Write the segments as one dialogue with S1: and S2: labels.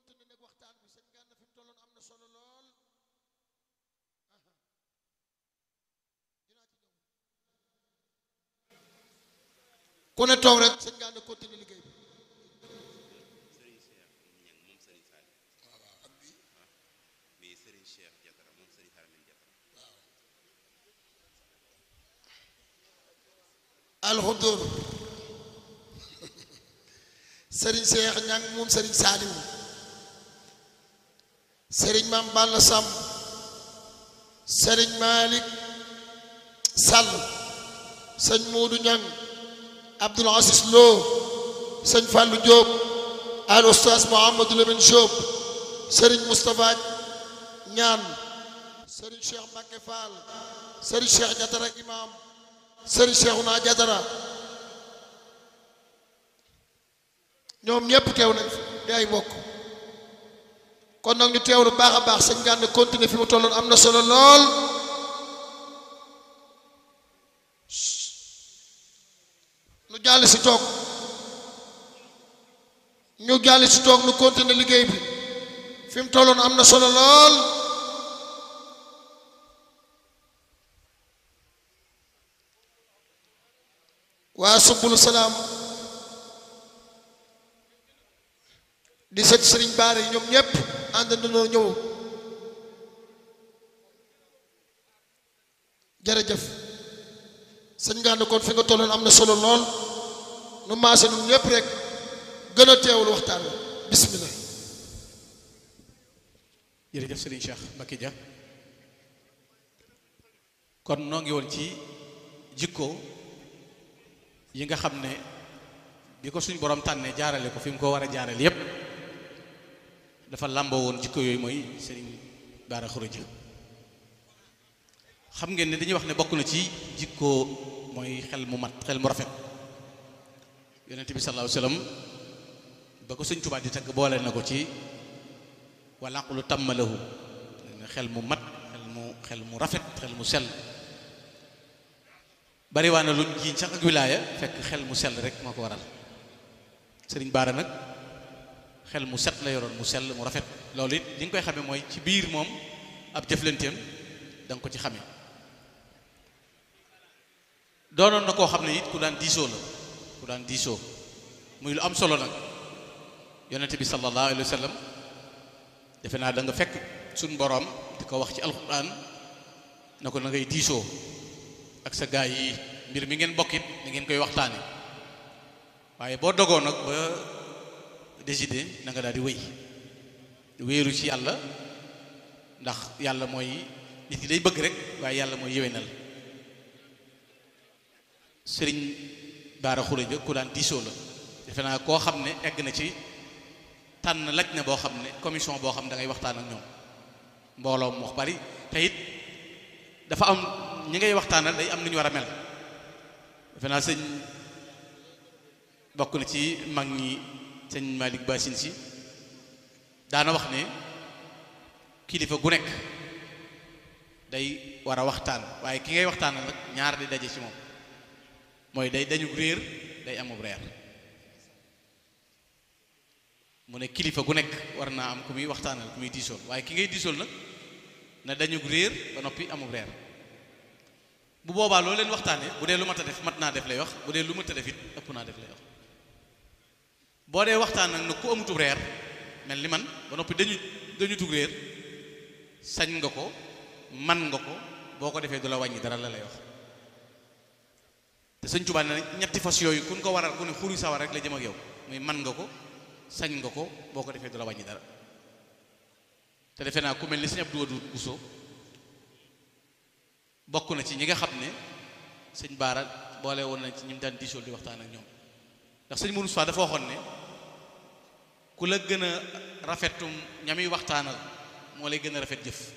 S1: continuer nag waxtaan bi sëñ Gana fi mu tolloon am na solo lool aha dinaa ci ñëw ku ne toog rek sëñ Gana continuer liggéey bi
S2: Serigne Cheikh Ñang moom Serigne Saliou
S1: waaw waaw ak bii
S2: bii Serigne Cheikh Jatara moom Serigne Haramin Jatara
S1: alxudur sëriñ Seex Ñang moom sëriñ Saaliwu sëriñ Maam Balla Sam sëriñ Malik Sall sëñ Moodu Ñang Abdul Aziz Lo sëñ Fàllu Jóob al Oustaz Mouhamadou Lamine Jóob sëriñ Moustapha Ñaan sëriñ Cheikh Mbacke Fall sëriñ Cheikh Jatara Imam sëriñ Cheikhouna Jatara ñoom ñëpp teew nañ fi di ay mbokk kon nag ñu teewlu baax a baax sëñ Gana continuer fi mu tolloon am na solo lool nu jàll si toog ñu jàll si toog nu continuer liggéey bi fi mu tolloon am na solo lool waa subulu salaam di sët sëriñ baare yi ñoom ñëpp àndandoo ñëw jërëjëf sëñ Gana kon fi nga tolloon am na solo lool nu maase nun ñëpp rek gën a teewul waxtaan wi bismillah
S3: jërëjëf Serigne Cheikh Mbacké Dia kon noo ngi woon ci jikko yi nga xam ne bi ko suñ borom tànnee jaarale ko fi mu ko war a jaarale yépp dafa làmboo woon jikko yooyu mooy Serigne Bara Khourédia xam ngeen ne dañuy wax ne bokk na ci jikko mooy xel mu mat xel mu rafet yonent bi sallallahu alayhi wasallam ba ko Sëñ Tuubaa di tagg boole na ko ci wala aqlu tàmmalahu xel mu mat xel mu xel mu rafet xel mu sell bari waa na luñ jiiñ sax ak wilaaya fekk xel mu sell rek moo ko waral sëriñ Bara nag xel mu set la yoroon mu sell mu rafet loolu it li nga koy xamee mooy ci biir moom ab jëflanteem da nga ko ci xamee doonoon na koo xam ne it ku daan diisoo la ku daan diisoo muy lu am solo nag yonente bi sallallahu alayhi wa sallam defe naa da nga fekk suñ boroom di ko wax ci alxuraan na ko na ngay diisoo ak sa gaay yi mbir mi ngeen bokkit da ngeen koy waxtaane waaye boo dogoo nag ba décider na nga daal di wéy wéeru ci yàlla ndax yàlla mooy nit ki day bëgg rek waaye yàlla mooy yéwénal sëriñ Bara Khourédia ku daan diisoo la defe naa koo xam ne egg na ci tànn laj na boo xam ne commission boo xam ne da ngay waxtaan ak ñoom mbooloo mu wax bari te it dafa am ñi ngay waxtaanal day am nu ñu war a mel defe naa sëñ bokk na ci mag ñi sëñ Malick Bassine si daana wax ne kilifa gu nekk day war a waxtaan waaye ki ngay waxtaanal nag ñaar di daje ci moom mooy day dañu réer day amub reer mu ne kilifa gu nekk war naa am ku muy waxtaanal ku muy diisool waaye ki ngay diisool nag na dañu réer ba noppi amub reer bu boobaa loo leen waxtaanee bu dee lu mat a def mat naa def lay wax bu dee lu mat a def it ëpp naa def lay wax boo dee waxtaan nag nag ku amutub reer mel ni man ba noppi dañu dañu tug réer sañ nga ko man nga ko boo ko defee du la wàññi dara la lay wax te sëñ Tuubaa ne ñetti fas yooyu kun ko waral ku ne xuri sawar rek la jëm ak yow muy man nga ko sañ nga ko boo ko defee du la wàññi dara te defe naa ku mel ni sëñ Abdou Wadud Bousso bokk na ci ñi nga xam ne sëñ Bara boole woon nañ ci ñi mu daan diisool di waxtaan ak ñoom ndax sëñ Mourou Sow dafa waxoon ne ku la gën a rafetum ñami waxtaanal moo lay gën a rafet jëf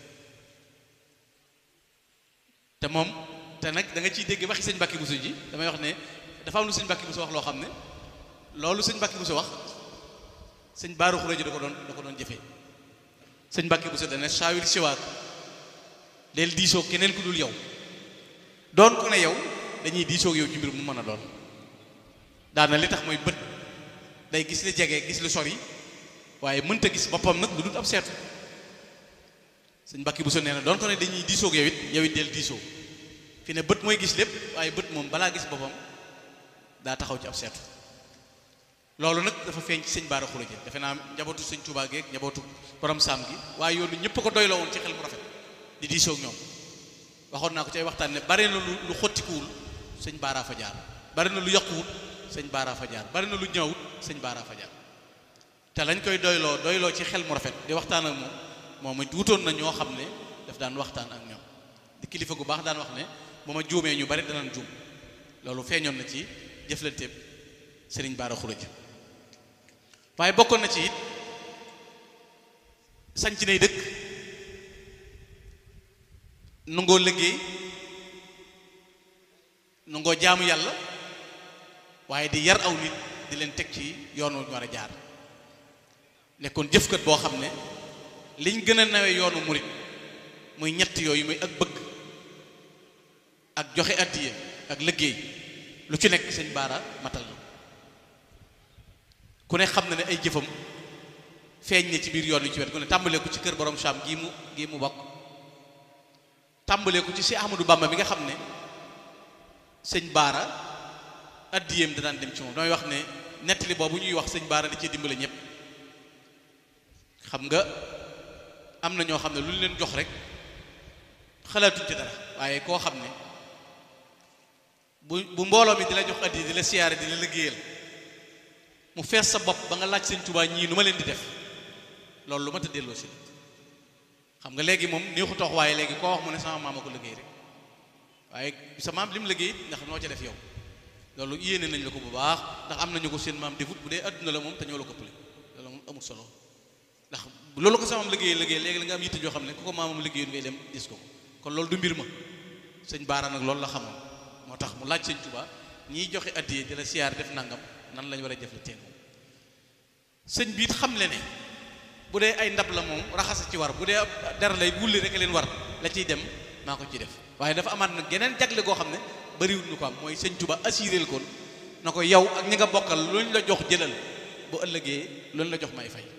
S3: te moom te nag da nga ciy dégg waxi sëñ Mbàkke Bousso ji damay wax ne dafa am lu sëñ Mbàkke Bousso wax loo xam ne loolu sëñ Mbàkke Bousso wax sëñ Bara Khourédia da ko doon da ko doon jëfee sëñ Mbàkke Bousso dana saawir siwaak del diisoo keneen ku dul yow doon ko ne yow dañuy diisoo yow ci mbir mu mën a doon daana li tax mooy bët day gis li jege gis lu sori waaye mënta gis boppam nag lu dul ab seetu sëñ Mbàkke bu so nee na doon ko ne dañuy diisoog yow it yow it del diisoo fi ne bët mooy gis lépp waaye bët moom balaa gis boppam daa taxaw ci ab seetu loolu nag dafa feeñ ci sëñ Baara Xuraja defe naa njabootu sëñ Tuubaa geeg njabootu borom saam gi waaye yoonu ñëpp ko doyloo woon ci xel mu rafet di diisoog ñoom waxoon naa ko ci ay waxtaan ne bari na lu lu xottikuwul sëñ Baara fa jaar bari na lu yàquwul sëñ Baara fa jaar bari na lu ñëwut sëñ Baara fa jaar te lañ koy doyloo doyloo ci xel mu rafet di waxtaan ak moom moom it wutoon na ñoo xam ne daf daan waxtaan ak ñoom di kilifa gu baax daan wax ne bu ma juumee ñu bari danañ juum loolu feeñoon na ci jëflanteeb sëriñ Baara Xuraja waaye bokkoon na ci it sanc nay dëkk nangoo liggéey nangoo jaamu yàlla waaye di yar aw nit di leen teg ci yoon wu ñu war a jaar nekkoon jëfkat boo xam ne liñ gën a nawe yoonu murit muy ñett yooyu muy ak bëgg ak joxe addiya ak liggéey lu ci nekk sëñ Baara matal na ku ne xam na ne ay jëfam feeñ ne ci biir yoon wi ci wet ku ne tàmbalee ko ci kër borom Saam gii mu gii mu bokk tàmbalee ko ci si Ahmadou Bamba mi nga xam ne sëñ Baara addiyam da daan dem ci moom damay wax ne nettali boobu ñuy wax sëñ Baara da cee dimbale ñëpp xam nga am na ñoo xam ne lu ñu leen jox rek xalaatuñ ci dara waaye koo xam ne bu bu mbooloo mi di la jox addi di la siyaare di la liggéeyal mu fees sa bopp ba nga laaj sëñ Tuubaa ñii nu ma leen di def loolu lu ma ta delloo si xam nga léegi moom néexu toox waaye léegi koo wax mu ne sama maam a ko liggéey rek waaye sa maam li mu liggéey ndax noo ca def yow loolu yéene nañ la ko bu baax ndax am nañu ko seen maam defut bu dee adduna la moom te ñoo la ko pële loolu moom amul solo ndax loolu ko sa maam liggéey liggéey léegi la nga am yitte joo xam ne ku ko maamam liggéeyoon ngay dem gis ko kon loolu du mbir ma sëñ Baara nag loolu la xamoon moo tax mu laaj sëñ Tuubaa ñiy joxe addiye di la siyaar def nangam nan lañ war a jëf la teen sëñ biit xam le ne bu dee ay ndab la moom raxasa ci war bu dee dara lay wulli rek leen war la ciy dem maa ko ci def waaye dafa amaat nag geneen jagle goo xam ne bariwul ñu ko am mooy sëñ Tuubaa assuré ko na ko yow ak ñi nga bokkal luñ la jox jëlal bu ëllëgee luñ la jox may fay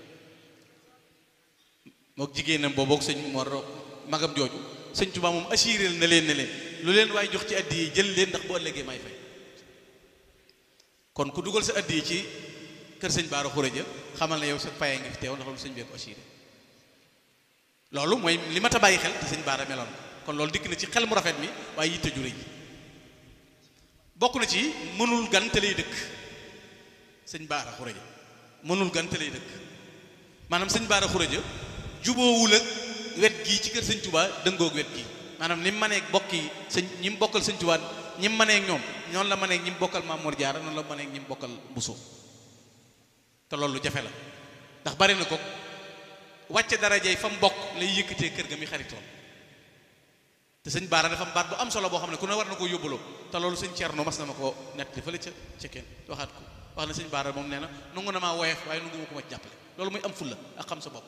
S3: mook jigéenam boobu ak sëñ Mor magam jooju sëñ Tuubaa moom assuré na leen ne leen lu leen waaye jox ci addi yi jël leen ndax bu ëllëgee may fay kon ku dugal sa addi yi ci kër sëñ Baara Xuraja xamal na yow sa paye ngi fi teew ndax loolu sëñ bee ko assuré loolu mooy li ma ta bàyyi xel te sëñ Baara meloon kon loolu dikk na ci xel mu rafet mi waaye yitte ju rëy bokk na ci mënul gan te lay dëkk sëñ Baara Xuraja mënul gan te lay dëkk maanaam sëñ Baara Xuraja juboowul ak wet gii ci kër sëñ Tuubaa dëngoog wet gii maanaam ni mu mëneeg bokk yi sëñ ñi mu bokkal sëñ Tuubaa ñi mu mëneeg ñoom ñoonu la mëneeg ñi mu bokkal Maam Mor Jaara noonu la mëneeg ñi mu bokkal Buso te loolu lu jafe la ndax bari na ko wàcce darajey fa mu bokk lay yëkkatee kër ga mi xaritoon te sëñ Baara dafa am baat bu am solo boo xam ne ku ne war na koo yóbbaloo te loolu sëñ Cerno mas na ma ko nett di fële ca ca kenn waxaat ko wax na sëñ Baara moom nee na nangu na maa woyof waaye nangu ma ko ma jàppale loolu muy am fulla ak xam sa bopp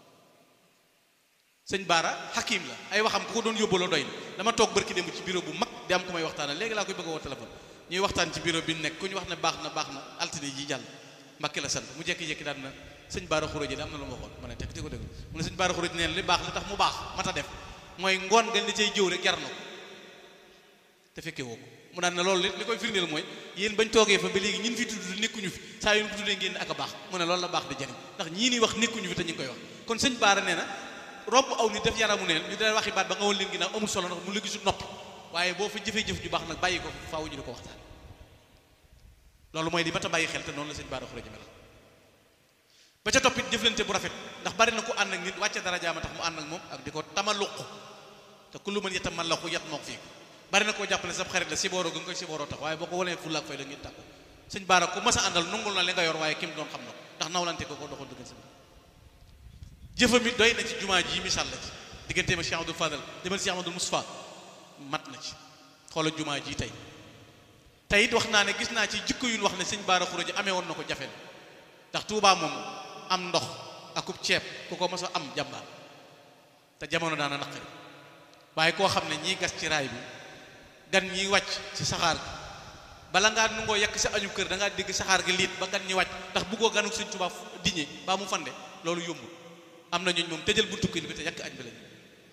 S3: sëñ Baara xakim la ay waxam ku ko doon yóbbaloo doy na dama toog barki démb ci bureau bu mag di am ku may waxtaanal léegi laa koy bëgg a woo téléphone ñuy waxtaan ci bureau bi nekk ku ñu wax ne baax na baax na altine ji jàll Mbàkke la sant mu jekki-jekki daan na sëñ Baara Xuraja am na lu ma waxoon ma ne teg di ko dégg mu ne sëñ Baara Xuraja neen li baax li tax mu baax mata def mooy ngoon nga li cay jëw rek jar na ko te fekke woo ko mu daan ne loolu li koy firndeel mooy yéen bañ toogee fa ba léegi ñin fi tudd nekkuñu fi saa yu ñu ko tuddee ngeen ak a baax mu ne loolu la baax di jariñ ndax ñii ni wax nekkuñu fi te ñu ngi koy wax kon sëñ Baara nee na robb aw nit def yaramu neen ñu dee waxi baat ba nga woon leen ginnaaw amul solo ndax mu la gisul nopp waaye boo fa jëfee jëf ju baax nag bàyyi ko faaw ñu di ko waxtaan loolu mooy di mat a bàyyi xel te noonu la sëñ Baara Xuraja mel ba ca toppit jëflante bu rafet ndax bari na ko ànd ak nit wàcce dara jaama tax mu ànd ak moom ak di ko tamaluq te ku lu mën yetta man la ko yat mook fii bari na koo jàppale sab xarit la sibooro ga nga koy sibooroo tax waaye boo ko wanee fulla ak fay la ngeen tàkko sëñ Baara ku mas a àndal nungul na li nga yor waaye kim doon xam na ko ndax nawlante ko ko doxal dëggan sa jëfam it doy na ci jumaa ji misaal la ci diggante ma Cheikh Abdou Fadal demal Cheikh Amadou Moustapha mat na ci xoola jumaa ji tey tey it wax naa ne gis naa ci jikko yu ñu wax ne sëñ Baara Xuraja amee woon na ko jafe ndax Tuubaa moom am ndox akub ceeb ku ko mos a am jàmbaar te jamono daana naqari waaye koo xam ne ñiy gas ci raay bi gan ñiy wàcc ci saxaar gi bala ngaa nungoo yekk sa añu kër da ngaa dégg saxaar gi liit ba gan ñi wàcc ndax buggoo ganuk sëñ Tuubaa diñe baa mu fande loolu yombul am na ñooñ moom tëjal buntu kër bi te yàq añ bi lañ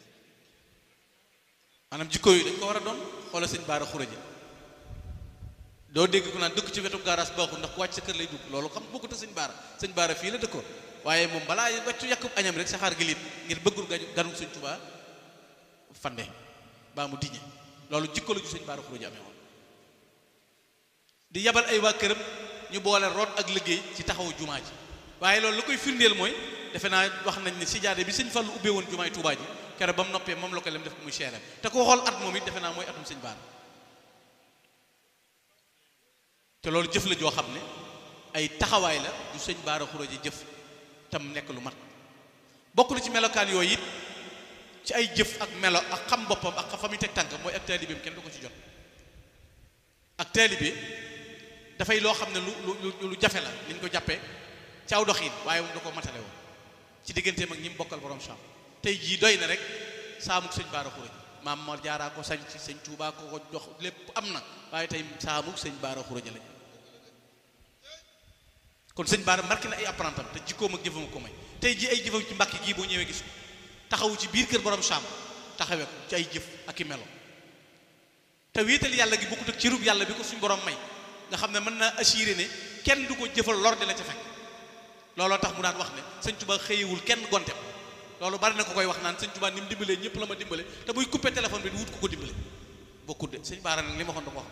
S3: maanaam jikko yi dañ ko war a doon xoola sëñ baara xuraja doo dégg ku naan dëkk ci wetu gaaraas baaxul ndax ku wàcc sa kër lay dugg loolu xam bokkut ak sëñ baara sëñ baara fii la dëkkoon waaye moom balaa wàccu yàqub añam rek saxaar gi liit ngir bëggul ga ganuk sëñ Tuubaa fande baa mu diñe loolu jikko la ju sëñ baara xuraja amee woon di yabal ay waa këram ñu boole root ak liggéey ci taxawu jumaa ji waaye loolu lu koy firndeel mooy defe naa wax nañ ne sijaade bi sëñ Fallu ubbee woon jumaay Tuubaa ji keroog ba mu noppee moom la ko lem def ko muy cher te ko xool at moom it defe naa mooy atum sëñ Baara te loolu jëf la joo xam ne ay taxawaay la du sëñ Baara Xuraja jëf tam nekk lu mat bokk na ci melokaan yooyu it ci ay jëf ak melo ak xam boppam ak fa muy teg tànk mooy ak taalibeem kenn du ko ci jot ak taalibe dafay loo xam ne lu lu lu jafe la ni ñu ko jàppee ci aw doxiin waaye moom da ko matale woon ci digganteem ak ñi mu bokkal borom Saam tey jii doy na rek saamuk sëñ Baara Xuraja maam Mor Jaaraa ko sañ ci sëñ Tuubaa ko ko jox lépp am na waaye tey saamuk sëñ Baara Xuraja lañ kon sëñ Baara marqué na ay apprentam te jikkoom ak jëfam ko may tey jii ay jëfam ci mbàkk gii boo ñëwee gis ko taxawu ci biir kër borom Saam taxawee ko ci ay jëf ak i melo te wéetal yàlla gi bokkut ak ci rub yàlla bi ko suñ borom may nga xam ne mën na assuré ne kenn du ko jëfal lor di la ca fekk looloo tax mu daan wax ne sëñ Tuubaa xëyewul kenn gontem loolu bari na ko koy wax naan sëñ Tuubaa ni mu dimbalee ñëpp la ma dimbale te buy coupé téléphone bi di wut ko ko dimbale bokkut de sëñ Baara nag li ma waxoon da ko wax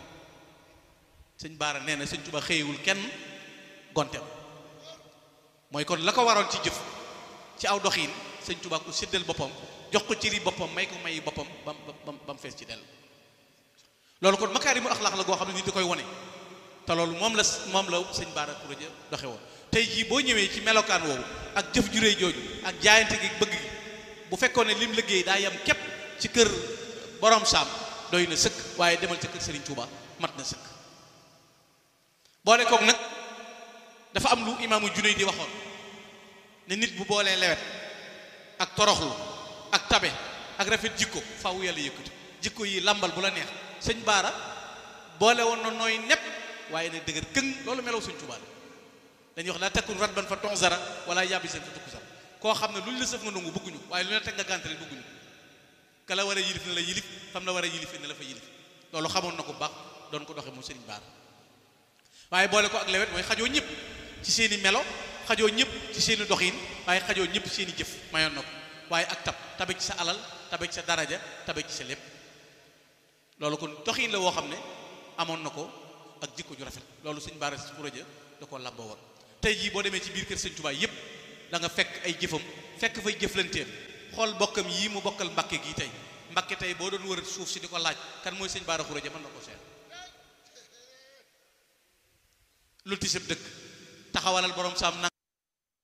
S3: sëñ Baara nee na sëñ Tuubaa xëyewul kenn gontem mooy kon la ko waroon ci jëf ci aw doxiin sëñ Tuubaa ko séddal boppam jox ko cëri boppam may ko mayi boppam bam bam ba mu fees ci dell loolu kon makaarimul axlaaq la goo xam ne nit da koy wone te loolu moom la moom la sëñ Baara Xuraja doxe woon tey jii boo ñëwee ci melokaan woowu ak jëf juree jooju ak jaayante gi bëgg gi bu fekkoon ne lim liggéey daa yem képp ci kër borom saam doy na sëkk waaye demal ca kër Serigne Touba mat na sëkk boole koog nag dafa am lu imaamu Junayd di waxoon ne nit bu boolee lewet ak toroxlu ak tabe ak rafet jikko faaw yàlla yëkkati jikko yi lambal bu la neex sëñ Baara boole woon na nooy nepp waaye ne dëgër këng loolu melaw sëñ Touba dañuy wax laa takkun rat ban fa tonzara wala yàbbi seen fa tukku sara koo xam ne lu ñu la sëf nga nangu bëgguñu waaye lu ne teg nga gàntale bëgguñu ka la war a yilif ne la yilif fam la war a yilif ne la fa yilif loolu xamoon na ko baax doon ko doxe moom sëriñ Baara waaye boole ko ak lewet mooy xajoo ñëpp ci seen i melo xajoo ñëpp ci seen i doxin waaye xajoo ñëpp seen i jëf mayoon na ko waaye ak tab tabe ci sa alal tabe ci sa daraja tabe ci sa lépp loolu kon doxin la woo xam ne amoon na ko ak jikko ju rafet loolu sëñ Baara Xuraja da koo làmboo woon tey jii boo demee ci biir kër sëñ Tuubaa yépp da nga fekk ay jëfam fekk fay jëflanteem xool bokkam yii mu bokkal Mbàkke gii tey Mbàkke tey boo doon wër suuf si di ko laaj kan mooy sëñ Baara Xuraja mën na ko seet lu tisab dëkk taxawalal borom saam